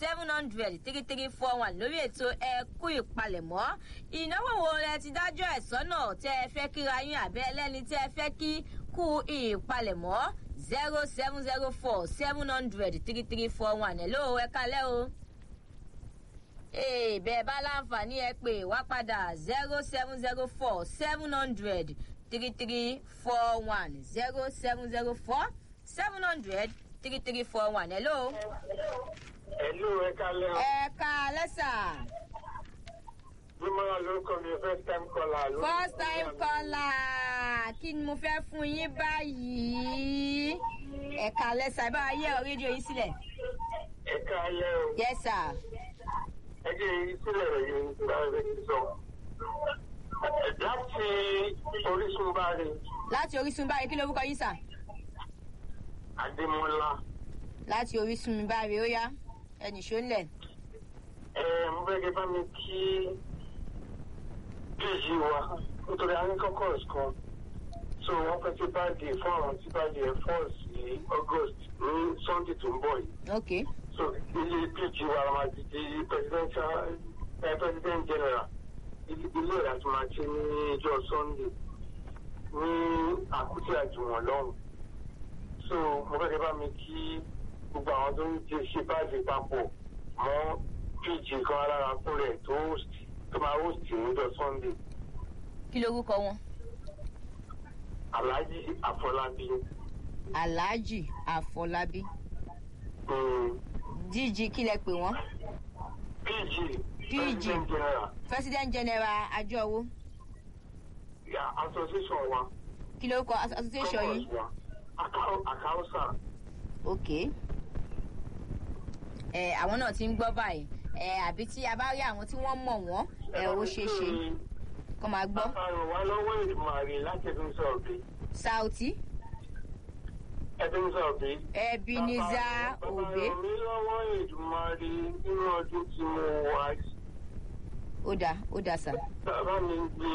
seven hundred three three four one lórí ètò ẹkú ìpalẹ̀mọ́ ìnáwó wo lẹ ti dájọ́ ẹ̀ sọ́nà tẹ́ ẹ fẹ́ kíra yín àbẹ́ ẹlẹ́ni tẹ́ ẹ fẹ́ kí kú ìpalẹ̀mọ́ zero seven zero four seven hundred three three four one ẹ̀ ló ẹ kalẹ́ o ee bẹ́ẹ̀ bá láǹfààní ẹ pè wá padà zero seven zero four seven hundred three three four one zero seven zero four seven hundred three three four one hello. Ẹ̀lú ẹ̀ka lẹ́wọ̀n. ẹ ká lẹ́sà. Bímọ́lá lórúkọ mi first time caller. ló- first time caller kí ni mo fẹ́ fún yín báyìí. ẹ ká lẹ́sà bá a yẹ ọ rédíò yín sílẹ̀. Ẹ̀ka lẹ́wọ̀n. yes sir. Ẹgbẹ́ yìí sílẹ̀ rẹ̀ yìí ń bá rẹ̀ ti sọ. Láti Orísun bá rí láti orísun báyìí kí lorúkọ yín sà. Adémọ́lá. láti orísun mi báyìí ó yá ẹnì ṣó ń lẹ̀. Ẹ mo fẹ́ kí bá mi kí péjì wa nítorí a ní kọ́kọ́rọ̀sì kan. So wọ́n fẹ́ sí báàgì fún àwọn tí báàgì ẹ̀ fọ́ sí August ní Sunday tó ń bọ̀ yìí. ok so ilé péjì wa máa ti di presidential eh, president general ilé ilé rẹ̀ àti máa ṣe ní ìjọ sunday ní àkútì àjùwọ̀n lọ́hùn so mo fẹ́ kẹ́ bá mi kí gbogbo àwọn tó ń jẹ ṣe báàgì papọ̀ mọ́ péjì kan alára fún rẹ̀ tó host tó máa host níjọ sunday kí lorúkọ wọn. alhaji afọlábí alhaji àfọlábí um, dg kí lẹ pè wọn. pg PG. president general president general àjọwò ya association wa. kí lorúkọ as- association yìí. àkàwọ́sà ok ẹ àwọn náà ti ń gbọ́ báyìí ẹ àbí tí a bá rí àwọn tí wọ́n mọ̀ wọ́n ẹ ó ṣeé ṣe kó máa gbọ́. àrùn wa lọ́wọ́ ìmàrí láti ẹ̀dùn sọ̀bì sauti ẹ̀dùn sọ̀bì. ebenezer obe bàbá mi lọ́wọ́ ìdùmarè nínú ọdún tí mo wà yìí. ó dà ó dà sà bàbá mi gbé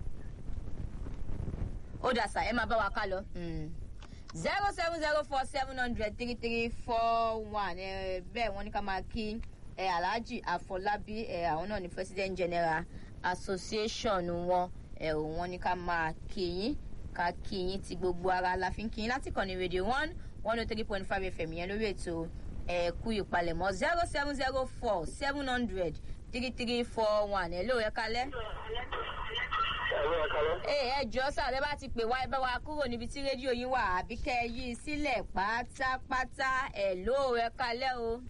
ó dà sà ẹ máa bá wa ká lọ. zero seven zero four seven hundred three three four one ẹ bẹ́ẹ̀ wọ́n ní ká máa kí ẹ alhaji afọlábí ẹ àwọn náà ní president general association wọn ẹ ò wọ́n ní ká máa kí yín ká kí yín ti gbogbo ara la fi ń kí yín láti kàn ní radio one one oh three point five fm yẹn lórí ètò ẹ̀kú ìpalẹ̀mọ́ zero seven zero four seven hundred three three four one ẹ̀ ló ẹ kalẹ́ ẹ̀rọ ẹ̀kálẹ́. ee ẹ jọ sáà bẹ́ẹ̀ bá ti pè wá ẹ bá wa kúrò níbi tí rédíò yín wà àbí kẹ́ ẹ yí i sílẹ̀ pátápátá ẹ̀ ló ẹ kalẹ́ o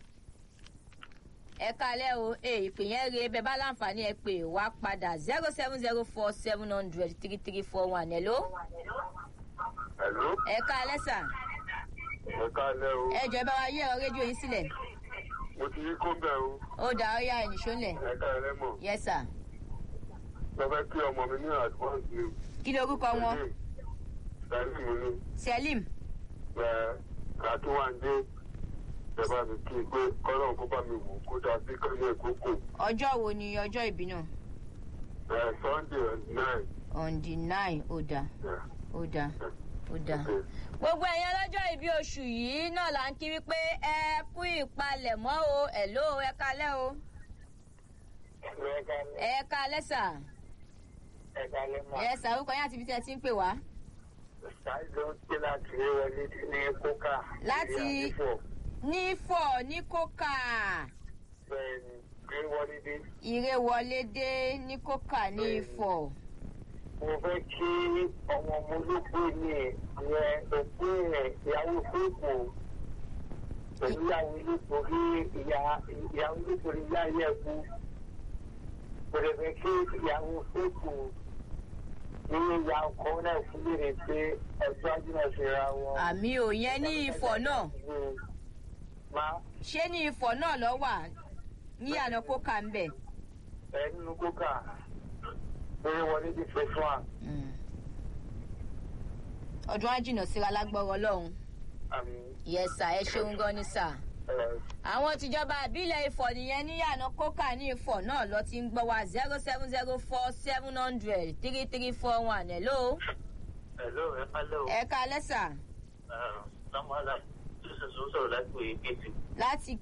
ẹ kalẹ́ o ee ìpè yẹn re bẹ́ẹ̀ bá láǹfààní ẹ pè wá padà zero seven zero four seven hundred three three four one ẹ̀ ló ẹ̀lú ẹ kalẹ́ sà ẹ̀kálẹ́ o. ẹ jọ ẹ bá wa yẹ ọ rédíò yín sílẹ̀ mo ti rí kóńbẹ̀ o. ó dà ó yá ẹ̀ nìṣó lẹ̀ ẹ̀kálẹ́ mọ̀. yẹ sà mo fẹ́ kí ọmọ mi ní advance ni. kí lorúkọ wọn Salim ni. selim kàtúwàndé ìjọba mi kí n pé kọ́lọ́n kó bá mi wò kó dá sí kọ́lé ìkókò ọjọ́ wo ni ọjọ́ ìbí náà sunday nine. on the nine ó dà ó dà ó dà. gbogbo ẹ̀yin ọlọ́jọ́ ìbí oṣù yìí náà là ń kí wípé ẹ kú ìpalẹ̀mọ́ o ẹ̀ ló ẹ kalẹ́ o ẹ kalẹ́ sà ẹ sàrúkọ yín àti ibi tí ẹ ti ń pè wá. ṣáìdọ̀ ṣe láti rí wọlé ní kókà. Láti- ní fọ̀ ní kókà bẹ́ẹ̀ni gbé wọlé dé. ìrè wọlé dé ní kókà ní ifọ̀. mo fẹ́ kí ọmọ ọmọ olóògbé ní ìyẹn òkú rẹ̀ ìyàwó fúnpò pẹ̀lú ìyàwó nítorí ìyàwó nítorí ìyá yẹ kú. mo lè fẹ́ kí ìyàwó fúnpò nínú ìyá ọkọ náà fún mi rè pé ọjọ́ ajínà ṣe ra wọn. àmì ò yẹn ní ifọ̀ náà máa ṣé ní ifọ̀ náà lọ wà ní àná kókà ń bẹ̀. ẹ nínú kókà lórí wọlé ti fẹ́ fún wa. ọdún á jìnnà síra lágbọ́rọ̀ ọlọ́run àmì yẹsà ẹ ṣeun gan ni sà. ẹ̀ àwọn tìjọba àbílẹ̀ ifọ̀ nìyẹn níyànà kókà ní ifọ̀ náà lọ ti ń gbọ́ wa zero seven zero four seven hundred three three four one hello. hello ẹ pálẹ̀ o. ẹ ká lẹ́sà samuela jésù sọ sọ̀rọ̀ láti wòye kéde. láti